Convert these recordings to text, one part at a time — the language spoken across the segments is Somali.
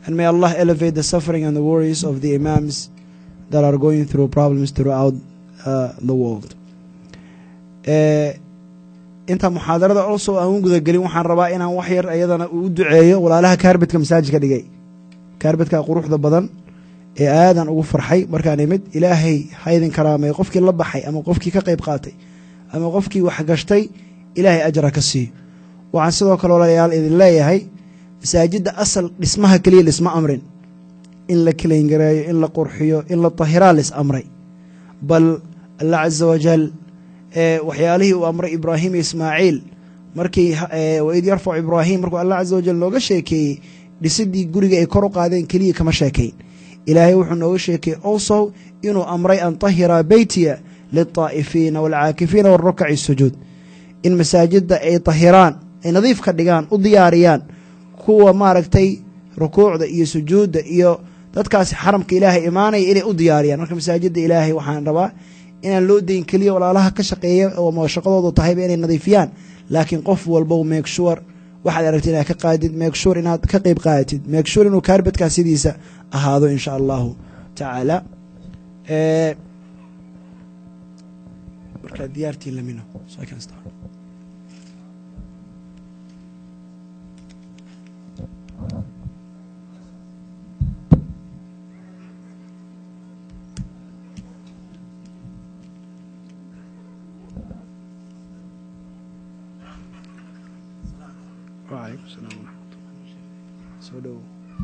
And may Allah elevate the suffering and the worries of the Imams that are going through problems throughout uh, the world. Eh, inta muxaadarada also aan u gudagelin waxaan rabaa inaan wax yar iyadana u duceeyo walaalaha kaarbedka masaajidka dhigay kaarbedka quruxda badan ee aadan ugu farxay markaan imid ilaahay ha idin karaamay qofkii la baxay ama qofkii ka qayb qaatay ama qofkii wax gashtay ilaahay ajra ka siiyo waxaan sidoo kale walaalayaal idin leeyahay masaajidda asal dhismaha keliya lisma amrin in la kelayngareeyo in la qurxiyo in la tahiraa lis amray bal allah caza wajal ee waxyaalihii uu amray ibraahim iyo ismaaciil markii ee, waid yarfacu ibraahim markuu allah caza wajal nooga sheekeeyey dhisidii guriga ay kor u qaadeen keliya kama sheekayn ilaahay wuxuu nooga sheekeeyey also inuu amray an tahira beytiya lilطaa'ifiina waalcaakifiina warukaci sujuud in masaajidda ay tahiraan ay nadiif ka dhigaan u diyaariyaan kuwa maaragtay rukuucda iyo sujuudda iyo dadkaasi xaramka ilaahay imaanaya inay u diyaariyaan marka masaajidda ilaahay waxaan rabaa inaan loo dayn keliya walaalaha ka shaqeeya oo shaqadoodu tahayba inay nadiifiyaan laakiin qof walbow make sure waxaad aragtid inaad ka qaadid make sure inaad ka qeyb qaadatid make sure inuu kaarbadkaa sidiisa ahaado insha allahu tacaala Eh, markaa diyaartiin lamino so I can start. وعليكم السلام ورحمة الله soo dhow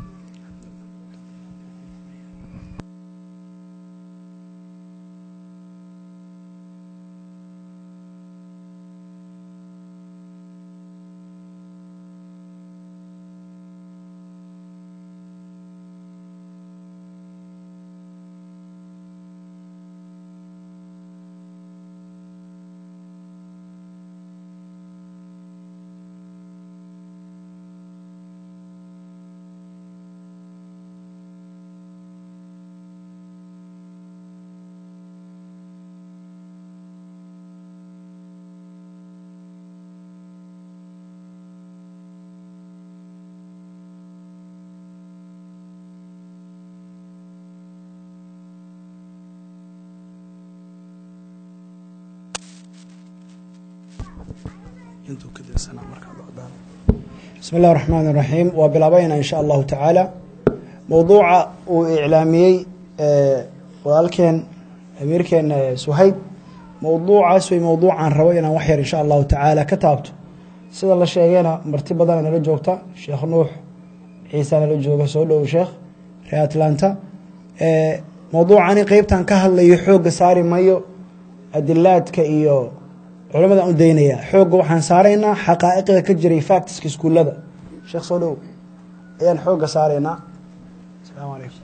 intuu ka dirsanaa markaa bacdaan bismi اllahi الرaxmaan الraxiim waa bilaabayna in sha allahu tacaala mowduuca uu iclaamiyey eh, walaalkeen amiirkeena eh, suhayb mowduucaas way mowduucaan rabo inaan wax yar in sha allahu tacaala ka taabto sida la sheegayna marti badana nala joogta sheekh nuux ciisa nala jooga soo dhow sheekh ree atlanta Eh, mowduucani qeybtan ka hadlayo xoogga saari mayo adilaadka iyo culamada u daynaya xoogga waxaan saaraynaa xaqaa'iqda ka jiray factiska iskuullada sheekh soo dhow ayaan xoogga saaraynaa asalaamu calaykum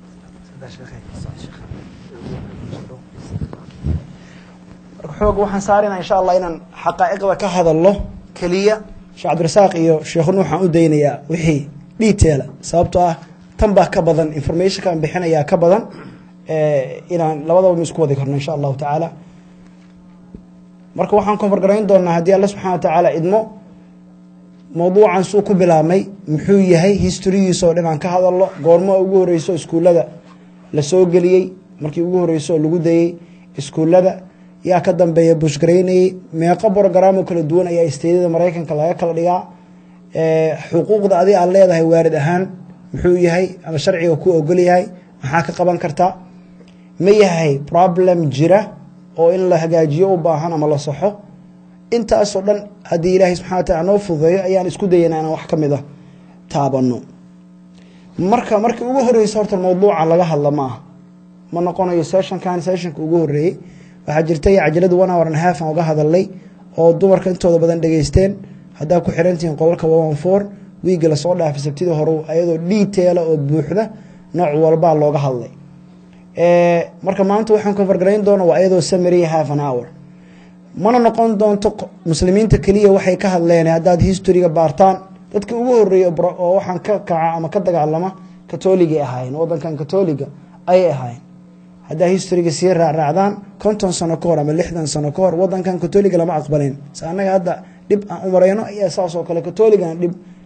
marka xoogga waxaan saaraynaa insha allah inaan xaqaa'iqda ka hadalno keliya sheekh cabdirasaaq iyo sheekh nuux aan u daynayaa wixii detaila sababtoo ah tan baa ka badan informationka aan bixinayaa ka badan eh, inaan labadaba ma isku wadi karno insha allahu tacaala marka waxaan konfargarayn doonaa haddii alla subxana wa tacaala idmo mowduucan suu ku bilaabmay muxuu yahay historiyiisa oo dhan aan ka hadalno goormo ugu horeyso iskuullada la soo geliyey markii ugu horeyso oo lagu dayey iskuullada yaa ka dambeeya bushgaraynayey meeqo brogaraamo kala duwan ayaa isteedada maraykanka laga kala dhigaa Eh, xuquuqda adi aad leedahay waarid ahaan muxuu yahay ama sharciga ku ogol yahay maxaa ka qaban kartaa ma yahay problem jira oo in la hagaajiyo u baahan ama la saxo intaasoo dhan haddii ilaahay subxana wa taala noo fududeeyo ayaan isku dayana inaan wax ka mid a taabano marka markii ugu horeysa horta mowduuca laga hadla ma aha ma noqonayo sessionkan sessionka ugu horeeyey waxaa jirtay cajalada one hour and half aan uga hadalnay oo dumarka intooda badan dhegeysteen haddaa ku xirantihiin qolalka one four wiigga lasoo dhaafay sabtidii hore ayadoo detaila oo buuxda nooc walbaa looga hadlay Eh, marka maanta waxaan konfargarayn doona waa iyadoo samary half an hour mana noqon doonto q- muslimiinta keliya waxay ka hadleen haddaad historyga baartaan dadka ugu horeeya oo bro- oo waxaan ka kaca ama ka dagaalama katooligay ahaayeen wadankan katoliga ayay ahaayeen haddaa historyga sii raacraacdaan konton sano ka hor ama lixdan sano ka hor wadankan katoliga lama aqbalin se annaga hadda dhib aan u marayno ayaa saas oo kale katoligana dhib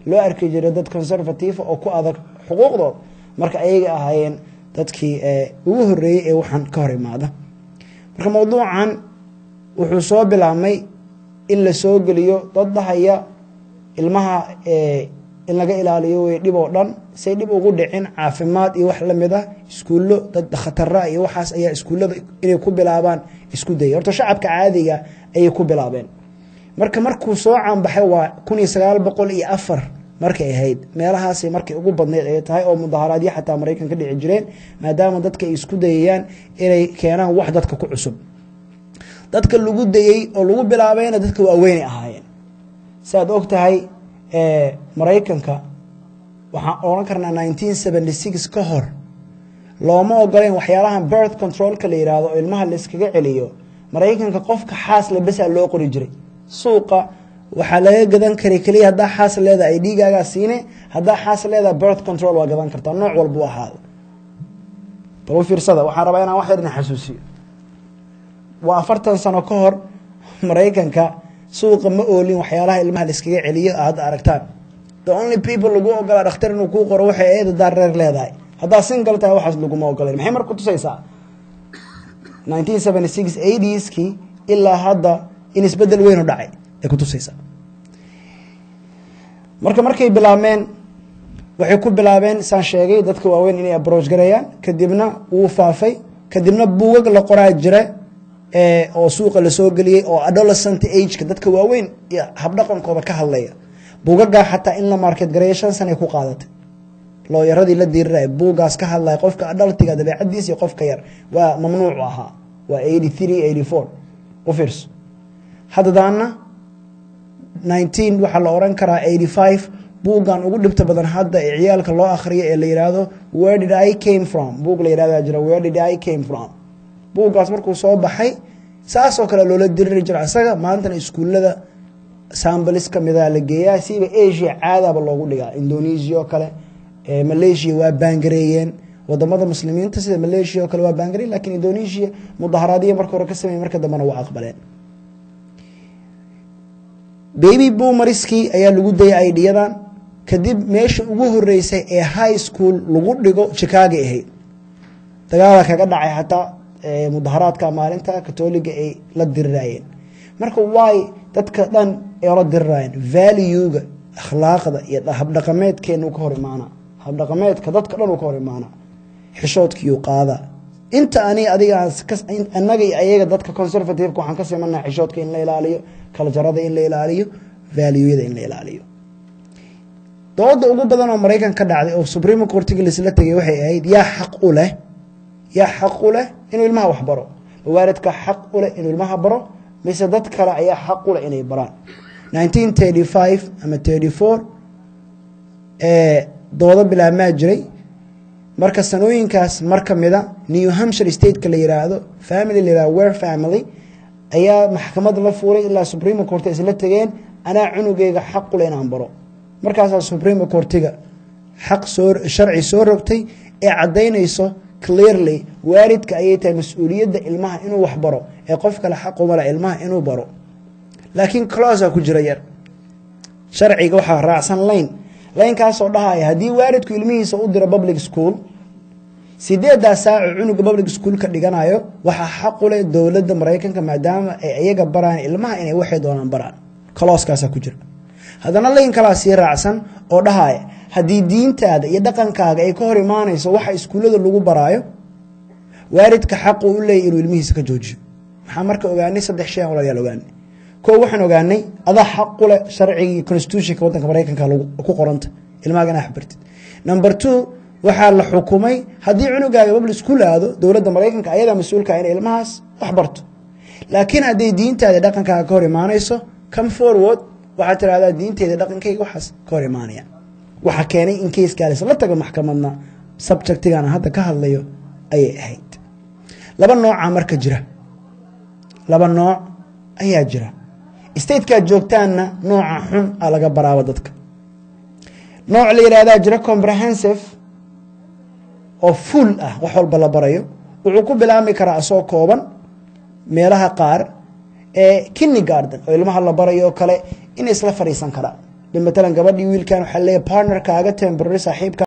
loo arki jiray dad conservative oo ku adag xuquuqdooda marka ayaga ahaayeen dadkii ugu horeeyey ee waxaan ka hor imaada marka mowduucan wuxuu soo bilaabmay in la soo geliyo dad dhahaya ilmaha in laga ilaaliyo wey dhib oo dhan say dhib ugu dhicin caafimaad iyo wax lamid ah iskuullo dad khatara iyo waxaas ayaa iskuullada inay ku bilaabaan isku dayay horta shacabka caadiga ayay ku bilaabeen marka markuu soo caanbaxay waa kun iyo sagaal boqol iyo afar markay ahayd meelahaasay markay ugu badneyd ay tahay oo mudaharaadyo xataa maraykan ka dhici jireen maadaama dadka ay isku dayayaan inay keenaan wax dadka ku cusub dadka lagu dayey oo lagu bilaabayna dadka waaweynay ahaayeen saaad og tahay maraykanka waxaan odhan karnaa nineteen seventy six ka hor looma ogoleyn waxyaalahan birth controlka la yihahdo oo ilmaha layskaga celiyo maraykanka qofka xaasle besaa loo qori jiray suuqa waxaa laga gadan karay keliya haddaa xaas leedaha ay dhiigaagaa siine haddaa xaas leedaha birth control waa gadan kartaa nooc walba u ahaado bal u fiirsada waxaan rabaa inaan wax yar idin xasuusiyo waa afartan sano ka hor maraykanka suuqa ma oolin waxyaalaha ilmaha layskaga celiyo hadda aragtaan the only people lagu ogolaa dhakhtar inuu kuu qoro waxay ahayd haddaa reer leedahay haddaa single tahay waxaas laguma ogoleyn maxay marka kutusaysaa nineteen seventy six eightieskii ilaa hadda in isbedel weyn u dhacay ay kutusaysaa marka markay bilaabmeen waxay ku bilaabeen saan sheegay dadka waaweyn inay abroach gareeyaan kadibna wuu faafay kadibna buugag la qoraa jira oo suuqa lasoo geliyey oo adolescent ageka dadka waaweyn iyo habdhaqankooda ka hadlaya buugagaa xataa in la market gareeyo shan sanay ku qaadatay looyaradii la diriraya buugaas ka hadlaya qofka adhaltiga dabeecadiis iyo qofka yar waa mamnuucu ahaa waa eighty three eighty four u fiirso haddadaana nineteen waxaa la oran karaa eighty five buuggan ugu dhibta badan hadda ee ciyaalka loo akhriyo ee la yidhaahdo where did i came from buug la yihahda jira where did i came from buuggaas markuu soo baxay saasoo kale loola diriri jira isaga maantana iskuullada sambalis kamida la geeyaa siba asia caadaba loogu dhigaa indonesia oo kale malaysia waa baangareeyeen wadamada muslimiinta sida malaysia oo kale waa baangareyen lakin indonesia mudaharaadiya marka hore ka samey marka dambena waa aqbaleen baby boomariskii ayaa lagu dayay idhiyadan kadib meesha ugu horeysay ee high school lagu dhigo chicago ahayd dagaala kaga dhacay xataa mudaharaadka maalinta katoliga ay la dirirayeen marka waay dadka dhan ay la dirirayeen valuega akhlaaqda iyo habdhaqameedkeenu ka hor imaana habdhaqameedka dadka dhan uu ka hor imaana xishoodkiiu qaada inta ani adiga anaga iyo ayaga dadka conservativeka waxaan ka simanaa xishoodka in la ilaaliyo kaljarada in la ilaaliyo valueyada in la ilaaliyo dooda ugu badan oo maraykan ka dhacday oo supreme courtiga laisla tegay waxay ahayd yaa xaq u leh yaa xaq u leh inuu ilmaha wax baro mawaaridka xaq u leh inuu ilmaha baro mise dad kale ayaa xaq u leh inay baraan nineteen thirty five ama thirty four doodo bilaabmaa jiray marka sanooyinkaas mar ka mida new hampshire stateka la yiraahdo family la yihahdo wer family ayaa maxkamad la fuulay ilaa supreme court isla tegeen anaa cunugeyga xaq u leh inaan baro markaasaa supreme courtiga xaq soo sharci soo rogtay ee caddaynayso clearly waalidka ayay tahay mas-uuliyadda ilmaha inuu wax baro ee qof kale xaquma leh ilmaha inuu baro laakiin closa ku jira yar sharciga waxaa raacsan layn laynkaasoo dhahaya haddii waalidku ilmihiisa u diro public school sideedaa saaco cunuga public school ka dhiganayo waxaa xaqu leh dowladda maraykanka maadaama ay iyaga baraan ilmaha inay waxay doonaan baraan colooskaasa ku jira haddana layn kalaa sii raacsan oo dhahaya haddii diintaada iyo dhaqankaaga ay ka hor imaanayso waxa iskuullada lagu baraayo waalidka xaqu u leeyay inuu ilmihiisa ka joojiyo maxaa marka ogaanay saddex shay aan walaalayaal ogaanay koo waxaan ogaanay adaa xaqu leh sharcigii constitutionka waddanka maraykanka ku qoranta ilmaaga inaa waxbartid number two waxaa la xukumay haddii cunugaaga public school aado dowladda maraykanka ayadaa mas-uulka inay ilmahaas wax barto laakiin hadday diintaada dhaqankaaga ka hor imaanayso come forward waxaad tirahdaa diinteeda dhaqankayga waxaas ka hor imaanaya waxaa keenay in keiskaalis la tago maxkamadna subjectigan hadda ka hadlayo ayay ahayd laba nooca marka jira laba nooc ayaa jira statekaad joogtaanna nooca xun a laga baraaba dadka nooc la yihahdaa jira comprehensive oo full ah wax walba la barayo wuxuu ku bilaabmi karaa asoo kooban meelaha qaar ee kinny garden oo ilmaha la barayo oo kale inay isla fadhiisan karaan matalan gabadhii wiilkan waxaa leeyahay partnerkaaga temporary saaxiibka